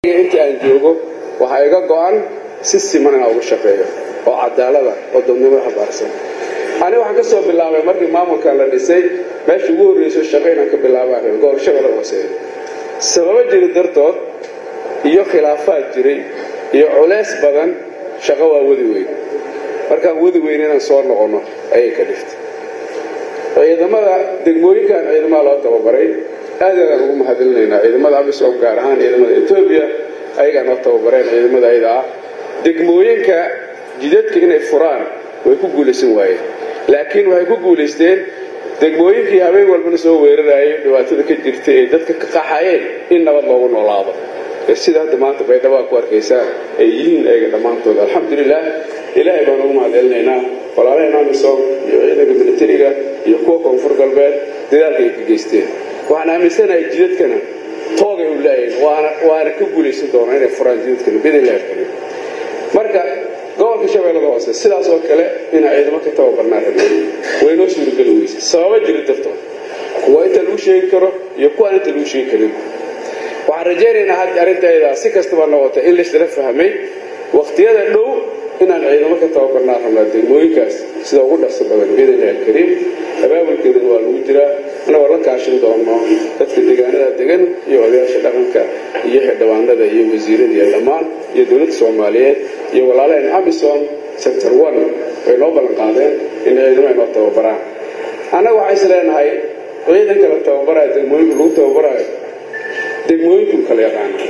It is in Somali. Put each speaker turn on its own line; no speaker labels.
intii aan joogo waxaa iga go-an si siman inaan ugu shaqeeyo oo cadaalada oo dadnimada habaarsan ani waxaan ka soo bilaabay markii maamulkan la dhisay meesha ugu horreyso shaqo inaan ka bilaabaan gobolshada la hooseeya sababo jiri dartood iyo khilaafaad jiray iyo culeys badan shaqo waa wadi weyn markaan wadi weyn inaan soo noqonno ayay ka dhiftay ciidamada degmooyinkan ciidamada loo tababaray aad aadaan ugu mahadilinaynaa ciidamada amisom gaar ahaan ciidamada etoobiya ayagaa noo tababareen ciidamada ayada ah degmooyinka jidadka inay furaan way ku guulaysan waayeen laakiin waxay ku guulaysteen degmooyinkii habeen walbana soo weerarayay dhibaatada ka jirtay ay dadka ka qaxayeen in nabad loogu noolaado sida hadda maanta baydhabo aa ku arkaysaan ay yihiin ayaga dhammaantood alxamdulilah ilaahay baan ugu mahadcelinaynaa walaalaheen amisom iyo ciidanka militariga iyo kuwa koonfur galbeed dadaalka ay ka geysteen waxaan aaminsanahay jidadkana toogay u laayahin waana ka guulaysan doonaa inay furaan jidadkana bidillah karim marka gobolka shabeellada hoose sidaas oo kale inaa ciidamo ka tababarnaa rabeen way noo suurageli weyse sababa jiri dartood kuwa inta lagu sheegi karo iyo kuwaan inta lagu sheegi karin waxaan rajaynaynaa had arrintaedaa si kastaba noqota in laysla fahmay wakhtiyada dhow inaan ciidamo ka tababarnaa rabnaa degmooyinkaas sida ugu dhaqso badan biidnillahi alkariim abaabulkeedana waa lagu jiraa annagoo la kaashin doono dadka deegaanada degan iyo odayaasha dhaqanka iyo xildhibaanada iyo wasiirada iyo dhammaan iyo dowladda soomaaliyeed iyo walaalaheen amisom sector one way noo ballan qaadeen in ciidamo ay noo tababaraan annaga waxaa is leenahay ciidanka la tababaraayo degmooyinku lagu tababaraayo degmooyinku kala yaqaan